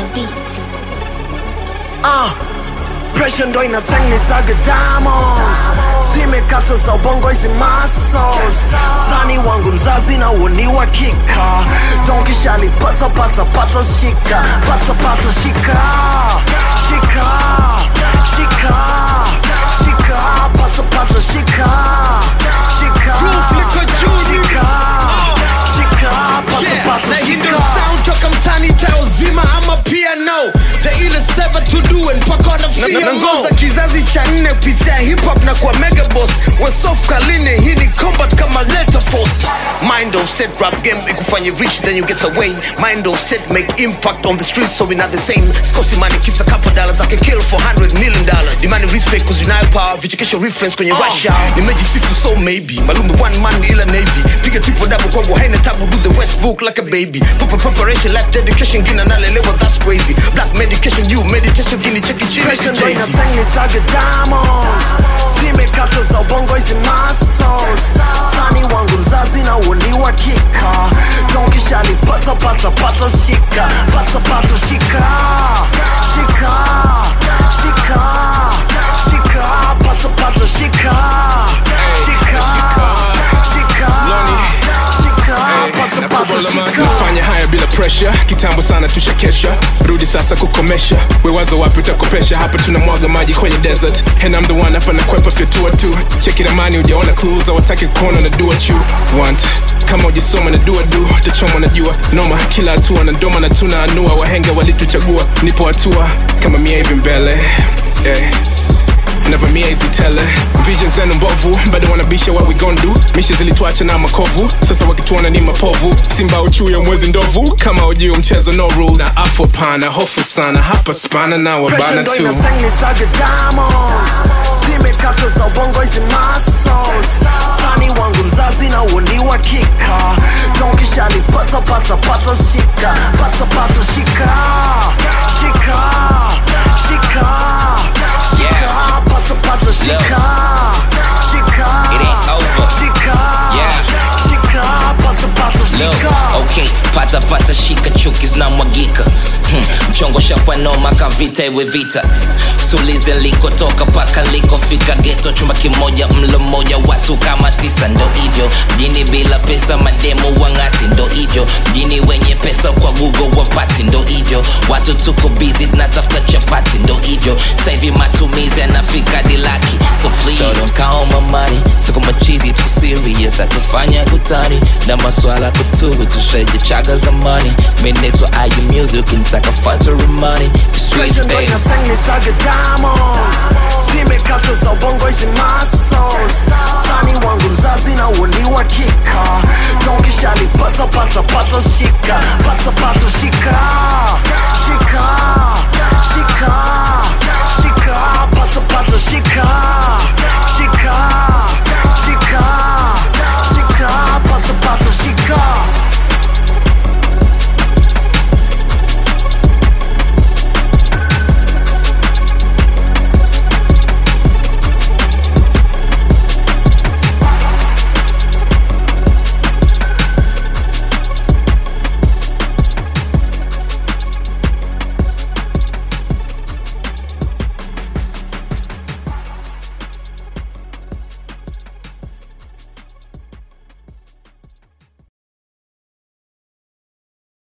beat. Ah, pressure ndo inatengenezaga diamonds zimekata za ubongo hizi muscles tani wangu mzazi na uoni wa kika donkishali pata pata pata shika pata pata shika shika shika shika pata pata shika shika Groove liko juu, shika shika pata Yeah, pata na hii ndio shika sound toka mtani tao zima ama piano the ile seven to do and mpaka wanafia nangoza kizazi cha nne kupitia hip hop na kwa mega boss wesof kaline hii ni combat kama letter force mind of state rap game ikufanye rich then you get away mind of state make impact on the streets so we not the same sikosi money kisa couple dollars ake kill for 100 million dollars demand respect cause unayo power vichekesho reference kwenye russia nimejisifu so maybe malume one man ila navy piga triple double kwangu haina tabu do the westbook like a baby Proper preparation life dedication gina nalelewa that's crazy black medication you meditation gini cheki chini Pressure ndo Jay-Z. inatengenezaga diamonds zimekata za ubongo hizi muscles tani wangu mzazi na uoni wa kika donkishali pata pata pata shika pata pata shika shika shika shika pata pata shika shika shika shika pata pata shika nafanya haya bila pressure kitambo sana tushakesha rudi sasa kukomesha wewazo wapi utakopesha hapa tunamwaga maji kwenye desert and I'm the one hapa nakwepa fyatua tu cheki ramani ujaona clues awataki kuona na do what you want kama ujisoma na dua du tachoma na jua noma kila hatua na ndoma na tuna anua wahenga walituchagua nipo hatua kama mia hivi mbele eh navamia hizi tele vision zenu mbovu bado wanabisha what we gon do misha zilituacha na makovu sasa wakituona ni mapovu simba uchuu ya mwezi ndovu kama ujuu mchezo no rules na afo pana hofu sana hapa spana na Pressure wabana ndo tu inatengenezaga diamonds zimekata za ubongo hizi muscles tani wangu mzazi na uoni wa kika donkishali pata pata pata shika pata pata shika shika shika shika pata pata shika shika It ain't over. shika Yeah. shika pata pata Look, shika okay, pata pata shika chuki zinamwagika hmm. mchongo shakwa noma kavita iwe vita sulize likotoka paka likofika geto chumba kimoja mlo mmoja watu kama tisa ndo hivyo mjini bila pesa mademu wang'ati ndo hivyo mjini wenye pesa kwa google wapati ndo hivyo watu tuko busy tunatafuta chapati ndo hivyo sahivi matumizi yanafika dilaki so please so don't count my money siko machizi tu serious hatufanya kutani na maswala kutubu tusheje chaga zamani minetwa ayu music ukintaka factory money Sweet Pressure ndo baby inatengenezaga diamonds zimekata za ubongo hizi muscles tani wangu mzazi na uoni wa kika donkishali pata pata pata shika pata pata shika